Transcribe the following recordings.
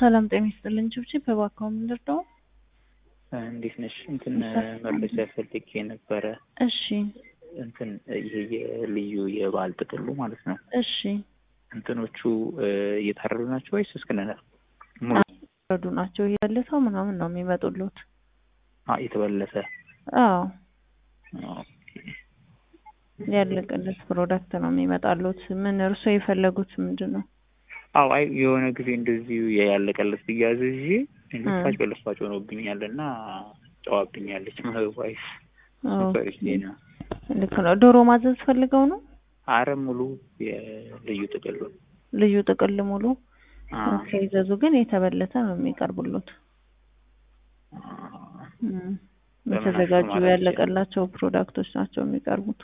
ሰላም ጤና ይስጥልኝ። ችብችብ እባክዎ ምንድነው? እንዴት ነሽ? እንትን መረጃ ፈልጌ ነበረ። እሺ እንትን ይሄ የልዩ የበዓል ጥቅሉ ማለት ነው። እሺ እንትኖቹ እየታረዱ ናቸው ወይስ እስክንነ ረዱ ናቸው ያለሰው ምናምን ነው የሚመጡሉት። የተበለሰ አዎ ያለቀለት ፕሮዳክት ነው የሚመጣሉት። ምን እርሶ የፈለጉት ምንድን ነው? አዎ አይ የሆነ ጊዜ እንደዚሁ ያለቀለት ብያዝዤ ልፋጭ በልፋጭ ሆኖብኛል እና ጨዋብኛለች ዋይፍ ሱፐሪስ ነው። ልክ ነው። ዶሮ ማዘዝ ፈልገው ነው? አረ ሙሉ የልዩ ጥቅል ልዩ ጥቅል ሙሉ ከይዘዙ ግን የተበለተ ነው የሚቀርቡሉት። የተዘጋጁ ያለቀላቸው ፕሮዳክቶች ናቸው የሚቀርቡት።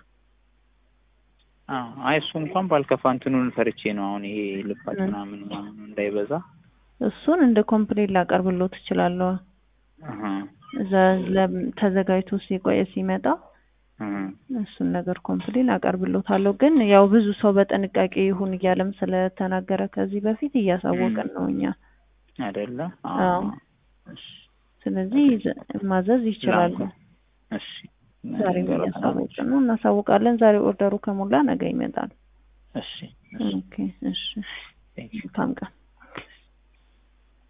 አይ እሱ እንኳን ባልከፋ እንትኑን ፈርቼ ነው አሁን ይሄ ልፋጭ ምናምን ምናምን እንዳይበዛ እሱን እንደ ኮምፕሌት ላቀርብሎት እችላለሁ። እዛ ተዘጋጅቶ ሲቆየ ሲመጣ እሱን ነገር ኮምፕሌት ላቀርብሎታለሁ። ግን ያው ብዙ ሰው በጥንቃቄ ይሁን እያለም ስለተናገረ ከዚህ በፊት እያሳወቅን ነው እኛ አይደለ? አዎ። ስለዚህ ማዘዝ ይችላሉ። እሺ ዛሬ እያሳወቅን ነው፣ እናሳውቃለን። ዛሬ ኦርደሩ ከሞላ ነገ ይመጣል። እሺ ኦኬ። እሺ። መልካም ቀን